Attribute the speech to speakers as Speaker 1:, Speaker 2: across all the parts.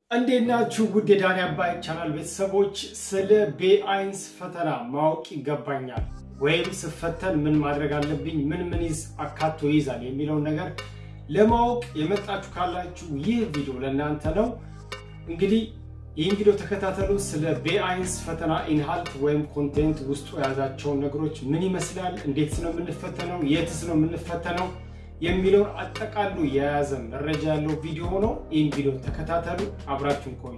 Speaker 1: እንዴት ናችሁ? ውድ የዳኒ አባይ ቻናል ቤተሰቦች፣ ስለ ቤአይንስ ፈተና ማወቅ ይገባኛል ወይም ስፈተን ምን ማድረግ አለብኝ፣ ምን ምን ይዝ አካቶ ይይዛል የሚለውን ነገር ለማወቅ የመጣችሁ ካላችሁ ይህ ቪዲዮ ለእናንተ ነው። እንግዲህ ይህን ቪዲዮ ተከታተሉ። ስለ ቤአይንስ ፈተና ኢንሃልት ወይም ኮንቴንት ውስጡ የያዛቸውን ነገሮች ምን ይመስላል፣ እንዴትስ ነው የምንፈተነው፣ የትስ ነው የምንፈተነው የሚለውን አጠቃሉ የያዘ መረጃ ያለው ቪዲዮ ነው። ይህን ቪዲዮ ተከታተሉ፣ አብራችሁን ቆዩ።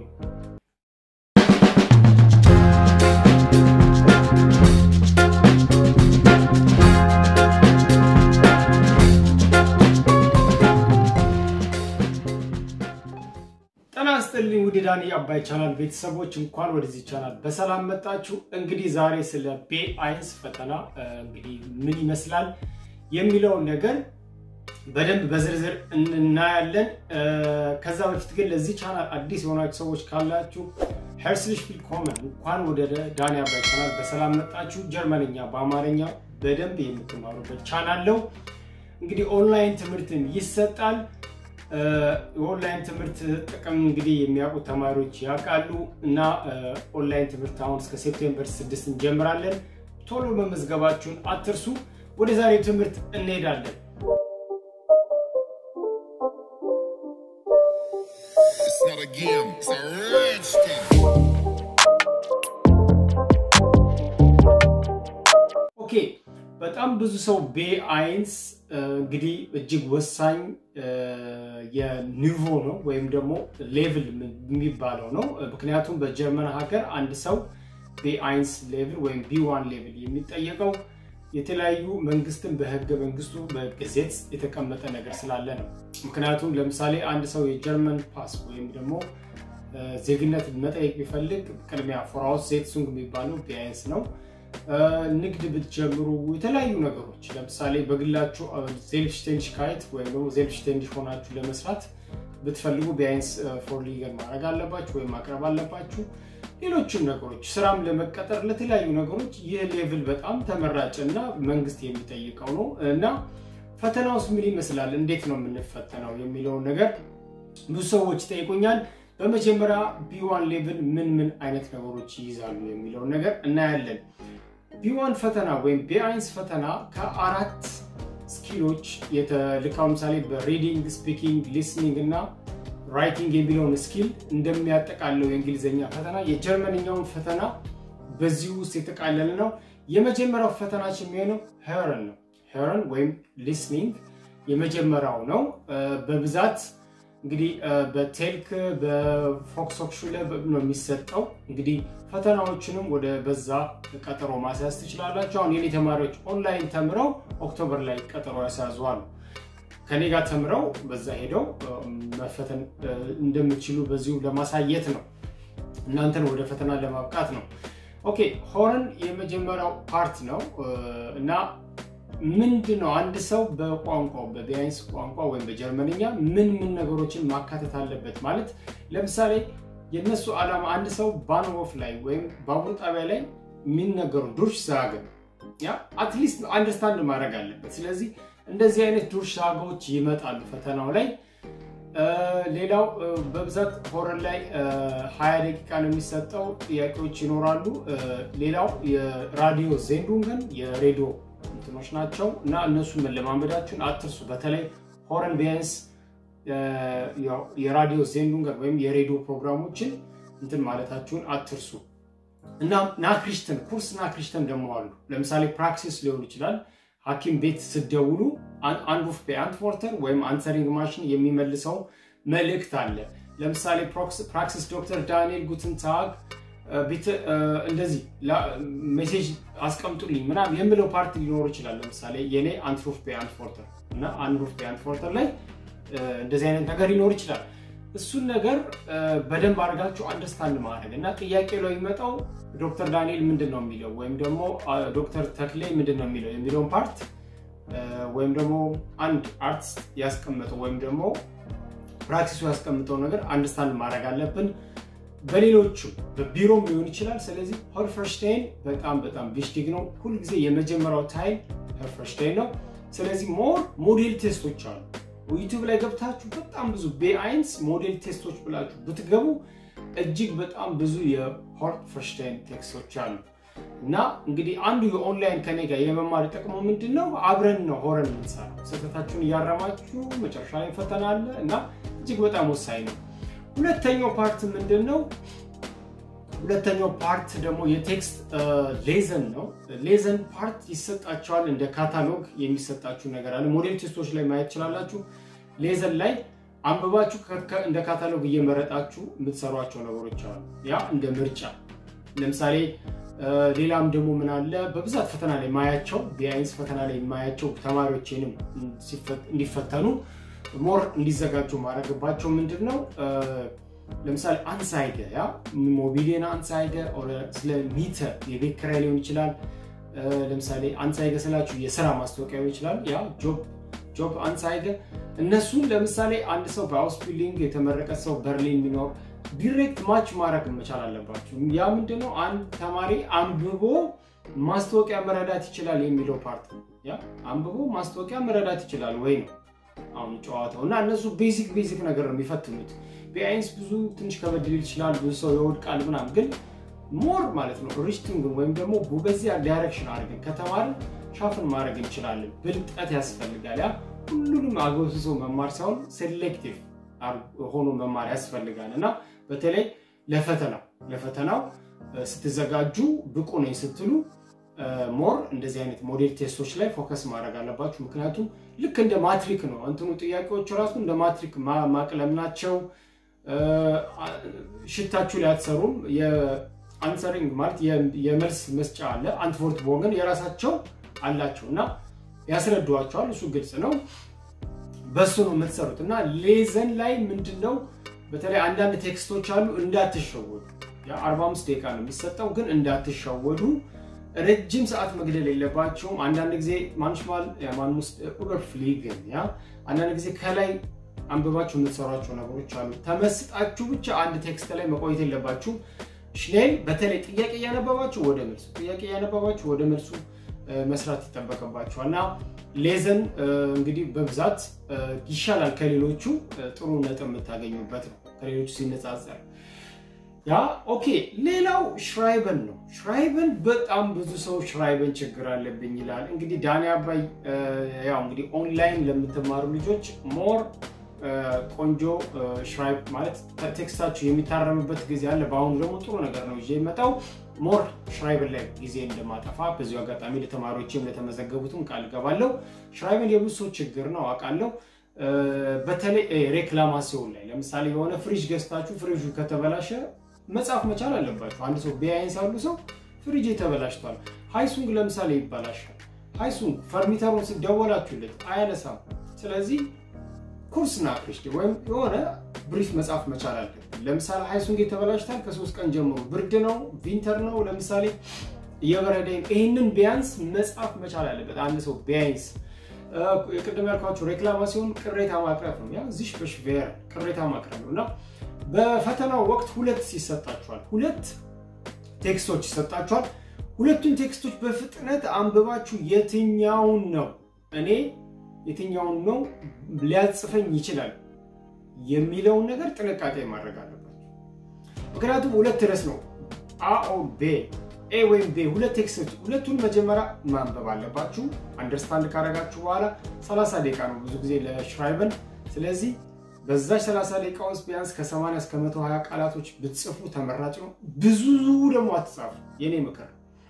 Speaker 1: ጤና ይስጥልኝ ውድ ዳኒ አባይ ቻናል ቤተሰቦች እንኳን ወደዚህ ቻናል በሰላም መጣችሁ። እንግዲህ ዛሬ ስለ ቤአይንስ ፈተና እንግዲህ ምን ይመስላል የሚለውን ነገር በደንብ በዝርዝር እናያለን። ከዛ በፊት ግን ለዚህ ቻናል አዲስ የሆናችሁ ሰዎች ካላችሁ ሄርስሊሽ ቪልኮመን እንኳን ወደ ዳኒ አባይ ቻናል በሰላም መጣችሁ። ጀርመንኛ በአማርኛ በደንብ የምትማሩበት ቻናል ነው። እንግዲህ ኦንላይን ትምህርትን ይሰጣል። የኦንላይን ትምህርት ጥቅም እንግዲህ የሚያውቁ ተማሪዎች ያውቃሉ እና ኦንላይን ትምህርት አሁን እስከ ሴፕቴምበር ስድስት እንጀምራለን። ቶሎ መመዝገባችሁን አትርሱ። ወደ ዛሬው ትምህርት እንሄዳለን።
Speaker 2: It's not a game, it's a rich thing.
Speaker 1: ኦኬ በጣም ብዙ ሰው ቤአይንስ እንግዲህ እጅግ ወሳኝ የኒቮ ነው ወይም ደግሞ ሌቭል የሚባለው ነው። ምክንያቱም በጀርመን ሀገር አንድ ሰው ቤአይንስ ሌቭል ወይም ቢዋን ሌቭል የሚጠየቀው የተለያዩ መንግስትን በህገ መንግስቱ በገዜት የተቀመጠ ነገር ስላለ ነው። ምክንያቱም ለምሳሌ አንድ ሰው የጀርመን ፓስ ወይም ደግሞ ዜግነት መጠየቅ ቢፈልግ ቅድሚያ ፎራውስ ዜትሱንግ የሚባለው ቢአይንስ ነው። ንግድ ብትጀምሩ የተለያዩ ነገሮች ለምሳሌ በግላችሁ ዜልፍሽቴንሽካይት ወይም ደግሞ ዜልፍሽቴንሽ ሆናችሁ ለመስራት ብትፈልጉ ቢያንስ ፎር ሊገል ማድረግ አለባችሁ ወይም ማቅረብ አለባችሁ። ሌሎችም ነገሮች ስራም ለመቀጠር ለተለያዩ ነገሮች ይህ ሌቭል በጣም ተመራጭ እና መንግስት የሚጠይቀው ነው እና ፈተናውስ ምን ይመስላል፣ እንዴት ነው የምንፈተነው የሚለውን ነገር ብዙ ሰዎች ይጠይቁኛል። በመጀመሪያ ቢዋን ሌቭል ምን ምን አይነት ነገሮች ይይዛሉ የሚለውን ነገር እናያለን። ቢዋን ፈተና ወይም ቤአይንስ ፈተና ከአራት ስኪሎች የተልካው ምሳሌ በሪዲንግ፣ ስፒኪንግ፣ ሊስኒንግ እና ራይቲንግ የሚለውን ስኪል እንደሚያጠቃለው የእንግሊዝኛ ፈተና የጀርመንኛውን ፈተና በዚህ ውስጥ የተቃለለ ነው። የመጀመሪያው ፈተናችን የሚሆነው ሄረን ነው። ሄረን ወይም ሊስኒንግ የመጀመሪያው ነው። በብዛት እንግዲህ በቴልክ በፎክሶክሹለ ነው የሚሰጠው። እንግዲህ ፈተናዎችንም ወደ በዛ ቀጠሮ ማስያዝ ትችላላችሁ። አሁን የኔ ተማሪዎች ኦንላይን ተምረው ኦክቶበር ላይ ቀጠሮ ያስያዙዋሉ። ከኔ ጋር ተምረው በዛ ሄደው መፈተን እንደምችሉ በዚሁ ለማሳየት ነው፣ እናንተን ወደ ፈተና ለማብቃት ነው። ኦኬ ሆረን የመጀመሪያው ፓርት ነው እና ምንድን ነው አንድ ሰው በቋንቋው በቢያንስ ቋንቋ ወይም በጀርመንኛ ምን ምን ነገሮችን ማካተት አለበት ማለት ለምሳሌ የእነሱ ዓላማ አንድ ሰው ባንሆፍ ላይ ወይም ባቡር ጣቢያ ላይ የሚነገሩ ዱርሽ ዛገን ያ አትሊስት አንደርስታንድ ማድረግ አለበት። ስለዚህ እንደዚህ አይነት ዱርሽ ዛጋዎች ይመጣሉ ፈተናው ላይ። ሌላው በብዛት ሆረን ላይ ሀያ ደቂቃ ነው የሚሰጠው፣ ጥያቄዎች ይኖራሉ። ሌላው የራዲዮ ዜንዱንገን የሬዲዮ እንትኖች ናቸው እና እነሱን መለማመዳችሁን አትርሱ። በተለይ ሆረን ቢያንስ የራዲዮ ዜንዱንገን ወይም የሬዲዮ ፕሮግራሞችን እንትን ማለታችሁን አትርሱ እና ናክሪሽተን ኩርስ ናክሪሽተን ደግሞ አሉ። ለምሳሌ ፕራክሲስ ሊሆን ይችላል። ሐኪም ቤት ስደውሉ አንሩፍ በአንትወርተር ወይም አንሰሪንግ ማሽን የሚመልሰው መልእክት አለ። ለምሳሌ ፕራክሲስ ዶክተር ዳንኤል ጉትንታግ እንደዚህ ሜሴጅ አስቀምጡልኝ ምናምን የምለው ፓርቲ ሊኖር ይችላል። ለምሳሌ የኔ አንትሩፍ በአንትፎርተር እና አንሩፍ በአንትፎርተር ላይ እንደዚህ አይነት ነገር ሊኖር ይችላል። እሱን ነገር በደንብ አድርጋችሁ አንደርስታንድ ማድረግ እና ጥያቄ ላይ የሚመጣው ዶክተር ዳንኤል ምንድን ነው የሚለው ወይም ደግሞ ዶክተር ተክሌ ምንድን ነው የሚለው የሚለውን ፓርት ወይም ደግሞ አንድ አርቲስት ያስቀምጠው ወይም ደግሞ ፕራክቲሱ ያስቀምጠው ነገር አንደርስታንድ ማድረግ አለብን። በሌሎቹ በቢሮም ሊሆን ይችላል። ስለዚህ ሆልፈርሽታይን በጣም በጣም ቪሽቲግ ነው። ሁልጊዜ የመጀመሪያው ታይም ሆልፈርሽታይን ነው። ስለዚህ ሞር ሞዴል ቴስቶች አሉ ዩቲዩብ ላይ ገብታችሁ በጣም ብዙ ቤአይንስ ሞዴል ቴስቶች ብላችሁ ብትገቡ እጅግ በጣም ብዙ የሆርት ፈርሽታይን ቴክስቶች አሉ። እና እንግዲህ አንዱ የኦንላይን ከኔ ጋር የመማር ጥቅሙ ምንድን ነው? አብረን ነው ሆረን የምንሰራው። ስህተታችሁን እያረማችሁ መጨረሻ ላይ ፈተና አለ እና እጅግ በጣም ወሳኝ ነው። ሁለተኛው ፓርት ምንድን ነው? ሁለተኛው ፓርት ደግሞ የቴክስት ሌዘን ነው። ሌዘን ፓርት ይሰጣቸዋል። እንደ ካታሎግ የሚሰጣችሁ ነገር አለ። ሞዴል ቴስቶች ላይ ማየት ትችላላችሁ። ሌዘን ላይ አንብባችሁ እንደ ካታሎግ እየመረጣችሁ የምትሰሯቸው ነገሮች አሉ። ያ እንደ ምርጫ ለምሳሌ ሌላም ደግሞ ምን አለ በብዛት ፈተና ላይ ማያቸው ቢያንስ ፈተና ላይ የማያቸው ተማሪዎችንም እንዲፈተኑ ሞር እንዲዘጋጁ ማድረግባቸው ምንድን ነው ለምሳሌ አንሳይደ ያ ሞቢሊየን አንሳይደ ስለ ሚተር የቤት ኪራይ ሊሆን ይችላል። ለምሳሌ አንሳይደ ስላችሁ የስራ ማስታወቂያ ሊሆን ይችላል። ያ ጆብ ጆብ አንሳይደ እነሱን ለምሳሌ አንድ ሰው በአውስቢልዲንግ የተመረቀ ሰው በርሊን የሚኖር ዲሬክት ማች ማድረግ መቻል አለባችሁ። ያ ምንድነው አንድ ተማሪ አንብቦ ማስታወቂያ መረዳት ይችላል የሚለው ፓርት ያ አንብቦ ማስታወቂያ መረዳት ይችላል ወይ ነው አሁን ጨዋታው እና እነሱ ቤዚክ ቤዚክ ነገር ነው የሚፈትኑት። ቢአይንስ ብዙ ትንሽ ከበድ ሊል ይችላል፣ ብዙ ሰው ይወድቃል ምናምን፣ ግን ሞር ማለት ነው ሪችቲንግ ወይም ደግሞ በዚያ ዳይሬክሽን አድርገን ከተማርን ሻፍን ማድረግ እንችላለን። ብልጠት ያስፈልጋል። ያ ሁሉንም አጎስሶ መማር ሳይሆን ሴሌክቲቭ ሆኖ መማር ያስፈልጋል እና በተለይ ለፈተናው ለፈተናው ስትዘጋጁ ብቁ ነኝ ስትሉ ሞር እንደዚህ አይነት ሞዴል ቴስቶች ላይ ፎከስ ማድረግ አለባችሁ። ምክንያቱም ልክ እንደ ማትሪክ ነው እንትኑ ጥያቄዎቹ ራሱ እንደ ማትሪክ ማቅለም ናቸው። ሽታችሁ ላይ አትሰሩም። የአንሰሪንግ ማለት የመልስ መስጫ አለ። አንትቮርት ቦገን የራሳቸው አላቸው እና ያስረዷቸዋል። እሱ ግልጽ ነው። በሱ ነው የምትሰሩት እና ሌዘን ላይ ምንድን ነው በተለይ አንዳንድ ቴክስቶች አሉ እንዳትሸወዱ። የ45 ደቂቃ ነው የሚሰጠው፣ ግን እንዳትሸወዱ። ረጅም ሰዓት መግደል የለባቸውም። አንዳንድ ጊዜ ማንሽማል ማንሙስ ኡበርፍሊግን ያ አንዳንድ ጊዜ ከላይ አንብባችሁ የምትሰሯቸው ነገሮች አሉ። ተመስጣችሁ ብቻ አንድ ቴክስት ላይ መቆየት የለባችሁም። ሽኔል በተለይ ጥያቄ እያነበባችሁ ወደ መልሱ ጥያቄ እያነበባችሁ ወደ መልሱ መስራት ይጠበቅባችኋል እና ሌዘን እንግዲህ በብዛት ይሻላል ከሌሎቹ ጥሩ ነጥብ የምታገኙበት ነው ከሌሎቹ ሲነጻጸር። ያ ኦኬ። ሌላው ሽራይበን ነው። ሽራይበን በጣም ብዙ ሰው ሽራይበን ችግር አለብኝ ይላል። እንግዲህ ዳኒ አባይ ያው እንግዲህ ኦንላይን ለምትማሩ ልጆች ሞር ቆንጆ ሽራይብ ማለት ቴክስታችሁ የሚታረምበት ጊዜ አለ። በአሁኑ ደግሞ ጥሩ ነገር ነው ይዤ የመጣው ሞር ሽራይብን ላይ ጊዜ እንደማጠፋ በዚሁ አጋጣሚ ለተማሪዎችም ለተመዘገቡትም ቃል ገባለሁ። ሽራይብን የብዙ ሰው ችግር ነው አውቃለሁ። በተለይ ሬክላማሲዮን ላይ ለምሳሌ የሆነ ፍሪጅ ገዝታችሁ ፍሪጁ ከተበላሸ መጻፍ መቻል አለባችሁ። አንድ ሰው ቢያይንስ ያሉ ሰው ፍሪጅ ተበላሽቷል፣ ሃይሱንግ ለምሳሌ ይበላሻል። ሃይሱንግ ፈርሚተሩን ስደወላችሁለት አያነሳም። ስለዚህ ኩርስና ክሪስቲ ወይም የሆነ ብሪፍ መጻፍ መቻል አለብን። ለምሳሌ ሃይሱንግ የተበላሽታል ከሶስት ቀን ጀምሮ ብርድ ነው ቪንተር ነው ለምሳሌ እየበረደ ይህንን ቢያንስ መጻፍ መቻል አለበት አንድ ሰው ቢያንስ። ቅድም ያልኳቸው ሬክላማሲዮን ቅሬታ ማቅረብ ነው። ያ ዚሽ በሽቬር ቅሬታ ማቅረብ ነው እና በፈተናው ወቅት ሁለት ይሰጣችኋል። ሁለት ቴክስቶች ይሰጣችኋል። ሁለቱን ቴክስቶች በፍጥነት አንብባችሁ የትኛውን ነው እኔ የትኛውን ነው ሊያጽፈኝ ይችላል የሚለውን ነገር ጥንቃቄ ማድረግ አለባቸው። ምክንያቱም ሁለት ርዕስ ነው አ ኦ ቤ ኤ ወይም ቤ ሁለት ቴክስቶች፣ ሁለቱን መጀመሪያ ማንበብ አለባችሁ። አንደርስታንድ ካረጋችሁ በኋላ 30 ደቂቃ ነው ብዙ ጊዜ ለሽራይበን። ስለዚህ በዛች 30 ደቂቃ ውስጥ ቢያንስ ከ80 እስከ 120 ቃላቶች ብትጽፉ ተመራጭ ነው። ብዙ ደግሞ አትጻፉ፣ የኔ ምክር።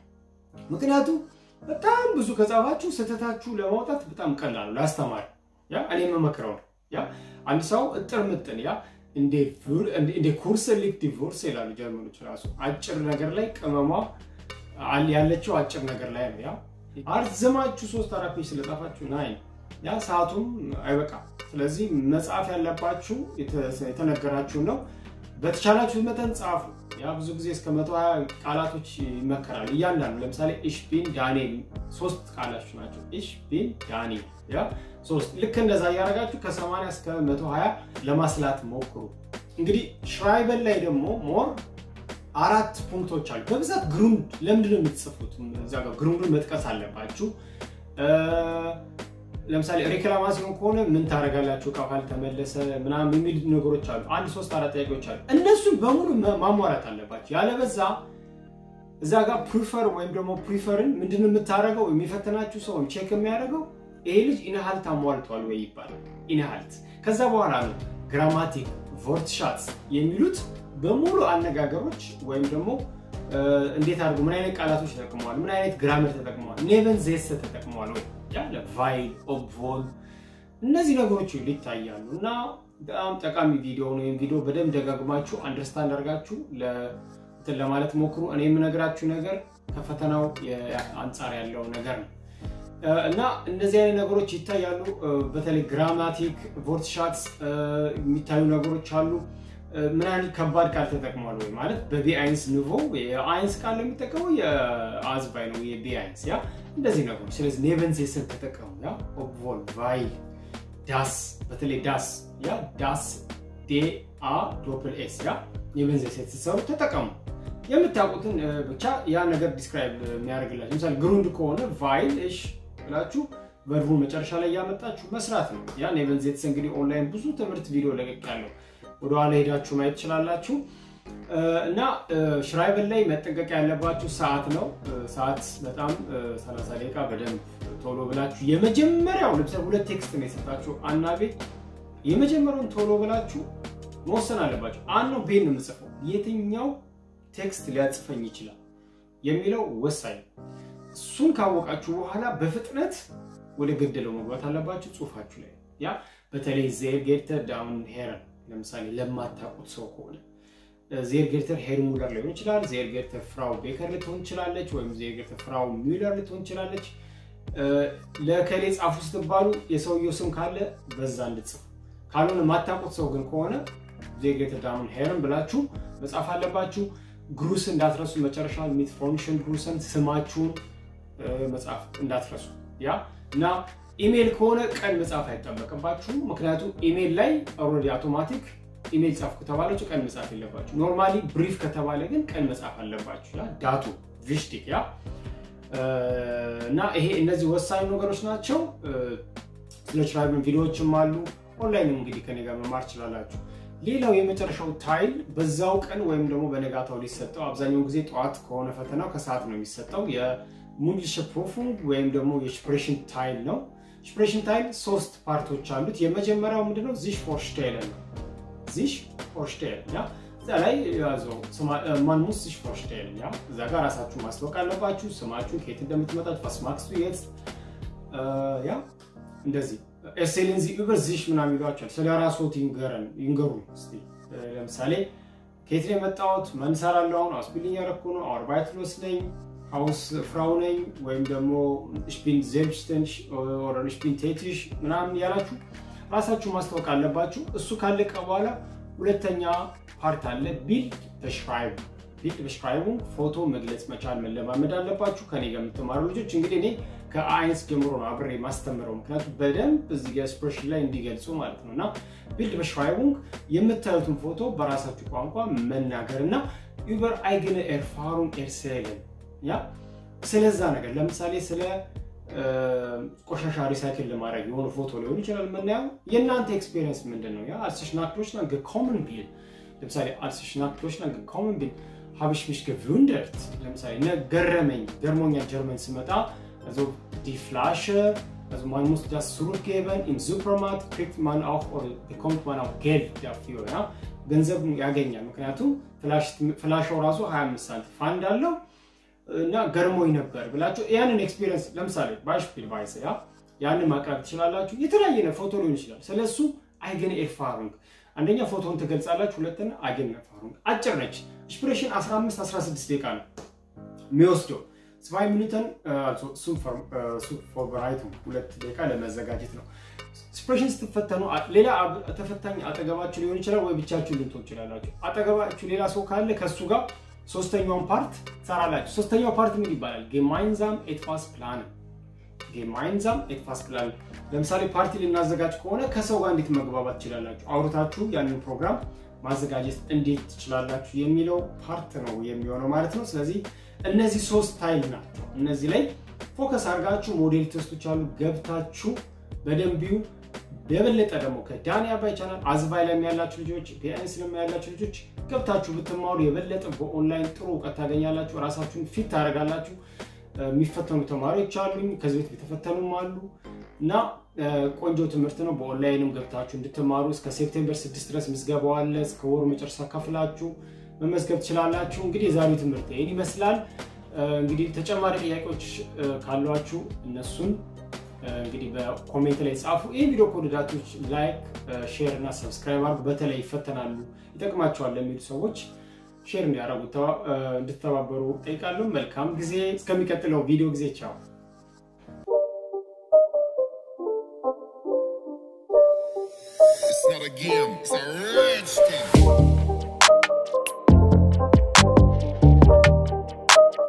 Speaker 1: ምክንያቱም በጣም ብዙ ከጻፋችሁ ስህተታችሁ ለማውጣት በጣም ቀላል ነው ለአስተማሪ። ያ እኔ የምመክረው ነው። ያ አንድ ሰው እጥር ምጥን ያ እንደ ኩርስ ሊክ ዲቮርስ ይላሉ ጀርመኖች ራሱ አጭር ነገር ላይ ቅመሟ ያለችው አጭር ነገር ላይ ነው። ያ አርዝማችሁ ሶስት አራት ፔጅ ስለጻፋችሁ ናይ ያ ሰዓቱም አይበቃም። ስለዚህ መጽሐፍ ያለባችሁ የተነገራችሁን ነው። በተቻላችሁ መጠን ጻፉ። ያ ብዙ ጊዜ እስከ መቶ ሀያ ቃላቶች ይመከራል። እያንዳንዱ ለምሳሌ ኢሽ ቢን ዳንኤል ሶስት ቃላቶች ናቸው። ኢሽ ቢን ዳንኤል ያ ሶስት ልክ እንደዛ እያደረጋችሁ ከ80 እስከ 120 ለማስላት ሞክሩ። እንግዲህ ሽራይበን ላይ ደግሞ ሞር አራት ፑንክቶች አሉ። በብዛት ግሩንድ ለምንድን ነው የምትጽፉት? እዛ ጋር ግሩንዱን መጥቀስ አለባችሁ። ለምሳሌ ሬክላማሲዮን ከሆነ ምን ታደርጋላችሁ እቃው ካልተመለሰ ምናምን የሚል ነገሮች አሉ። አንድ ሶስት አራት ጥያቄዎች አሉ። እነሱን በሙሉ ማሟላት አለባቸው። ያለበዛ እዛ ጋር ፕሪፈር ወይም ደግሞ ፕሪፈርን ምንድን የምታደርገው የሚፈትናችሁ ሰው ቼክ የሚያደርገው ይሄ ልጅ ኢንሃልት አሟልቷል ወይ ይባላል። ኢንሃልት ከዛ በኋላ ነው ግራማቲክ ቮርትሻትስ የሚሉት በሙሉ አነጋገሮች ወይም ደግሞ እንዴት አድርጎ ምን አይነት ቃላቶች ተጠቅመዋል፣ ምን አይነት ግራመር ተጠቅመዋል፣ ኔቨን ዜሰ ተጠቅመዋል ወይ ያለ ቫይል ኦብቮል እነዚህ ነገሮች ይታያሉ እና በጣም ጠቃሚ ቪዲዮ ነው። ይህም ቪዲዮ በደንብ ደጋግማችሁ አንደርስታንድ አድርጋችሁ እንትን ለማለት ሞክሩ። እኔ የምነግራችሁ ነገር ከፈተናው አንጻር ያለው ነገር ነው እና እነዚህ አይነት ነገሮች ይታያሉ። በተለይ ግራማቲክ ቮርትሻትስ የሚታዩ ነገሮች አሉ። ምን አይነት ከባድ ቃል ተጠቅሟል ወይ ማለት በቢ አይንስ ንቮ የአይንስ ቃል የሚጠቀመው የአዝባይ ነው የቢ አይንስ ያ እንደዚህ ነገሮች። ስለዚህ ኔቨን ዜስን ተጠቀሙ። ያ ኦብቮል ቫይል ዳስ በተለይ ዳስ ያ ዳስ ዴ አ ዶፕል ኤስ ያ ኔቨን ዜስ ስትሰሩ ተጠቀሙ። የምታውቁትን ብቻ ያ ነገር ዲስክራይብ የሚያደርግላችሁ ለምሳሌ ግሩንድ ከሆነ ቫይል እሽ ብላችሁ ቨርቡን መጨረሻ ላይ እያመጣችሁ መስራት ነው። ያ ኔቨን ዜትስ እንግዲህ ኦንላይን ብዙ ትምህርት ቪዲዮ ለቀቅ ያለው ወደኋላ ሄዳችሁ ማየት ትችላላችሁ። እና ሽራይበል ላይ መጠንቀቅ ያለባችሁ ሰዓት ነው። ሰዓት በጣም 30 ደቂቃ በደንብ ቶሎ ብላችሁ የመጀመሪያው ለምሳሌ ሁለት ቴክስት ነው የሰጣችሁ አና ቤት የመጀመሪያውን ቶሎ ብላችሁ መወሰን አለባችሁ። አን ነው ቤን ነው የምጽፈው የትኛው ቴክስት ሊያጽፈኝ ይችላል የሚለው ወሳኝ እሱን ካወቃችሁ በኋላ በፍጥነት ወደ ገደለው መግባት አለባችሁ ጽሁፋችሁ ላይ ያ በተለይ ዜር ጌርተር ዳውን ሄረን ለምሳሌ ለማታውቁት ሰው ከሆነ ዜር ጌርተር ሄር ሙለር ሊሆን ይችላል። ዜር ጌርተር ፍራው ቤከር ልትሆን ትችላለች፣ ወይም ዜር ጌርተር ፍራው ሚለር ልትሆን ትችላለች። ለከሌ ጻፉ ስትባሉ የሰውየው ስም ካለ በዛ እንድጽፉ፣ ካልሆነ የማታውቁት ሰው ግን ከሆነ ዜር ጌርተር ዳውን ሄረን ብላችሁ መጻፍ አለባችሁ። ግሩስ እንዳትረሱ፣ መጨረሻ ሚት ፎንክሽን ግሩሰን ስማችሁን መጻፍ እንዳትረሱ ያ እና ኢሜል ከሆነ ቀን መጻፍ አይጠበቅባችሁም። ምክንያቱም ኢሜል ላይ ኦልሬዲ አውቶማቲክ ኢሜል ጻፍ ከተባላችሁ ቀን መጻፍ የለባችሁ። ኖርማሊ ብሪፍ ከተባለ ግን ቀን መጻፍ አለባችሁ። ያ ዳቱ ቪሽቲክ ያ እና ይሄ እነዚህ ወሳኝ ነገሮች ናቸው። ስለ ችራይብን ቪዲዮዎችም አሉ። ኦንላይንም እንግዲህ ከኔ ጋር መማር ትችላላችሁ። ሌላው የመጨረሻው ታይል በዛው ቀን ወይም ደግሞ በነጋታው ሊሰጠው አብዛኛውን ጊዜ ጠዋት ከሆነ ፈተናው ከሰዓት ነው የሚሰጠው የሙንድሊሸ ፕሮፉንግ ወይም ደግሞ የስፕሬሽን ታይል ነው። ስፕሬሽን ታይል ሶስት ፓርቶች አሉት። የመጀመሪያው ምንድነው? ዚሽ ፎርሽቴለን ነው። ዚሽ ፎርሽቴለን ያ እዛ ላይ ያዘው ማን ሙስ ዚሽ ፎርሽቴለን ያ እዛ ጋር ራሳችሁ ማስታወቅ አለባችሁ። ስማችሁ ከየት እንደምትመጣችሁ ፋስማክስ የት ያ እንደዚህ ኤሴልን ዚ ዩበር ዚሽ ምናምን ይሏቸዋል። ስለ ራስዎት ይንገረን ይንገሩ እስቲ ለምሳሌ ከየት ነው የመጣሁት? ምን እሰራለሁ? አሁን አውስቢልዲንግ ያደረኩ ነው። አርባይትሎስ ነኝ ሀውስ ፍራው ነኝ ወይም ደግሞ ሽፒን ዜልብስተን ሽፒን ቴቲሽ ምናምን ያላችሁ ራሳችሁ ማስታወቅ አለባችሁ። እሱ ካለቀ በኋላ ሁለተኛ ፓርት አለ ቢልድ በሽራይቡ ቢልድ በሽራይቡ ፎቶ መግለጽ መቻል መለማመድ አለባችሁ። ከኔ ጋር የምትማሩ ልጆች እንግዲህ እኔ ከአይንስ ጀምሮ ነው አብሬ ማስተምረው፣ ምክንያቱም በደንብ እዚህ ኤክስፕሬሽን ላይ እንዲገልጹ ማለት ነው። እና ቢልድ በሽራይቡንግ የምታዩትን ፎቶ በራሳችሁ ቋንቋ መናገር እና ዩበር አይግነ ኤርፋሩን ኤርሴልን ያ ስለዛ ነገር ለምሳሌ ስለ ቆሻሻ ሪሳይክል ለማድረግ የሆነ ፎቶ ሊሆን ይችላል የምናየው። የእናንተ ኤክስፔሪየንስ ምንድን ነው? ያ አልስሽናክቶች ና ኮመን ቢል ለምሳሌ አልስሽናክቶች ና ኮመን ቢል ሀብሽ ሚሽ ገቪንደርት ለምሳሌ ገረመኝ ገርሞኛል ጀርመን ስመጣ also die Flasche, also man muss das zurückgeben im Supermarkt, kriegt man auch oder bekommt man auch Geld dafür. Ja? ገንዘብ ያገኛል። ምክንያቱም ፍላሻው ራሱ 25 ሳንቲም ፋንድ አለው እና ገርሞኝ ነበር ብላችሁ ያንን ኤክስፒሪየንስ ለምሳሌ ባይሽፒል ቫይስ ያ ያንን ማቅረብ ትችላላችሁ። የተለያየ ፎቶ ሊሆን ይችላል። ስለሱ አይገን ኤርፋሩንግ አንደኛ ፎቶን ትገልጻላችሁ፣ ሁለተኛ አይገን ኤርፋሩንግ አጭር ነች። ኢንስፒሬሽን 15 16 ደቂቃ ነው የሚወስደው zwei Minuten, also zum, äh, zum Vorbereitung, ሁለት ደቂቃ ለመዘጋጀት ነው። ስፕሬሽን ስትፈተኑ ሌላ ተፈታኝ አጠገባችሁ ሊሆን ይችላል ወይ ብቻችሁ ልትሆን ይችላላችሁ። አጠገባችሁ ሌላ ሰው ካለ ከእሱ ጋር ሶስተኛውን ፓርት ትሰራላችሁ። ሶስተኛው ፓርት ምን ይባላል? ጌማይንዛም ኤትፋስ ፕላን ጌማይንዛም ኤትፋስ ፕላን። ለምሳሌ ፓርቲ ልናዘጋጅ ከሆነ ከሰው ጋር እንዴት መግባባት ትችላላችሁ? አውርታችሁ ያንን ፕሮግራም ማዘጋጀት እንዴት ትችላላችሁ የሚለው ፓርት ነው የሚሆነው ማለት ነው። ስለዚህ እነዚህ ሶስት ታይል ናቸው። እነዚህ ላይ ፎከስ አድርጋችሁ ሞዴል ቴስቶች አሉ ገብታችሁ በደንቢው የበለጠ ደግሞ ከዳኒ አባይ ቻናል አዝባይ ላይ ያላችሁ ልጆች ቢአይንስ ላይ ያላችሁ ልጆች ገብታችሁ ብትማሩ የበለጠ በኦንላይን ጥሩ እውቀት ታገኛላችሁ። ራሳችሁን ፊት ታደርጋላችሁ። የሚፈተኑ ተማሪዎች አሉኝ፣ ከዚህ ቤት የተፈተኑም አሉ እና ቆንጆ ትምህርት ነው። በኦንላይንም ገብታችሁ እንድትማሩ እስከ ሴፕቴምበር ስድስት ድረስ ምዝገባው አለ። እስከ ወሩ መጨረሻ ከፍላችሁ መመዝገብ ትችላላችሁ። እንግዲህ የዛሬው ትምህርት ይህን ይመስላል። እንግዲህ ተጨማሪ ጥያቄዎች ካሏችሁ እነሱን እንግዲህ በኮሜንት ላይ ጻፉ። ይህ ቪዲዮ ከወደዳችሁ ላይክ፣ ሼር እና ሰብስክራይብ አድርጉ። በተለይ ይፈተናሉ ይጠቅማቸዋል ለሚሉ ሰዎች ሼር እንዲያደርጉ እንድተባበሩ ጠይቃለሁ። መልካም ጊዜ። እስከሚቀጥለው ቪዲዮ ጊዜ ቻው።
Speaker 2: It's not a game, it's a rich thing.